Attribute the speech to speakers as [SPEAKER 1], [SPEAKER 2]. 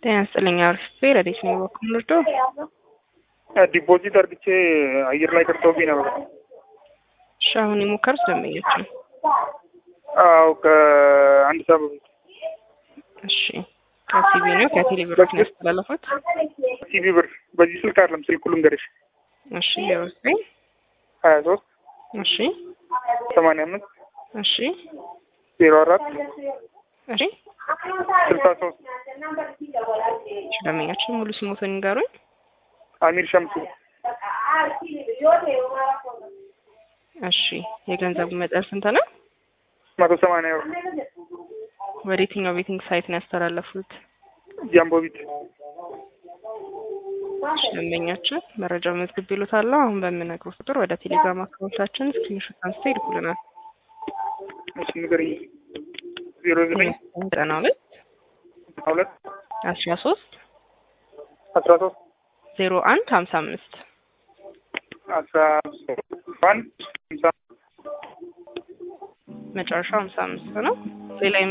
[SPEAKER 1] ጤና ይስጥልኝ። አሪፍ ረዴት ነው በኩል ምርዶ
[SPEAKER 2] ዲፖዚት አርግቼ አየር ላይ ቀርቶብኝ ነበር።
[SPEAKER 1] እሺ አሁን የሞከሩት ደንበኞች
[SPEAKER 2] አዎ ከአንድ ሰዓት በፊት
[SPEAKER 1] እሺ ከሲቢ ነው ከቴሌ ብሮች ነው ያስተላለፉት።
[SPEAKER 2] ሲቢ ብር በዚህ ስልክ አይደለም ስልኩ ልንገርሽ
[SPEAKER 1] እሺ ዜሮ ዘጠኝ
[SPEAKER 2] ሀያ ሶስት
[SPEAKER 1] እሺ
[SPEAKER 2] ሰማንያ አምስት
[SPEAKER 1] እሺ
[SPEAKER 2] ዜሮ አራት
[SPEAKER 1] እሺ
[SPEAKER 2] ስልሳ ሶስት
[SPEAKER 1] እሺ ደንበኛችን ሙሉ ስሞትን ይንገሩኝ።
[SPEAKER 2] አሚር ሸምሱ
[SPEAKER 1] እሺ የገንዘቡ መጠን ስንት ነው?
[SPEAKER 2] መቶ ሰማንያ ብር
[SPEAKER 1] ወደ የትኛው ቤቲንግ ሳይት ነው ያስተላለፉት?
[SPEAKER 2] ጃምቦ ቢት
[SPEAKER 1] እሺ ደንበኛችን መረጃ መዝግብ ይሉታለሁ። አሁን በምነግሩት ቁጥር ወደ ቴሌግራም አካውንታችን ስክሪንሾት አንስተው ይልኩልናል።
[SPEAKER 2] እሺ ንገረኝ ዜሮ ዘጠኝ
[SPEAKER 1] ዘጠና ሁለት
[SPEAKER 2] ሁለት
[SPEAKER 1] አስራ ሶስት
[SPEAKER 2] አስራ ሶስት
[SPEAKER 1] ዜሮ አንድ ሀምሳ አምስት
[SPEAKER 2] አስራ አንድ ሃምሳ
[SPEAKER 1] መጨረሻው ሀምሳ አምስት ነው። ሌላ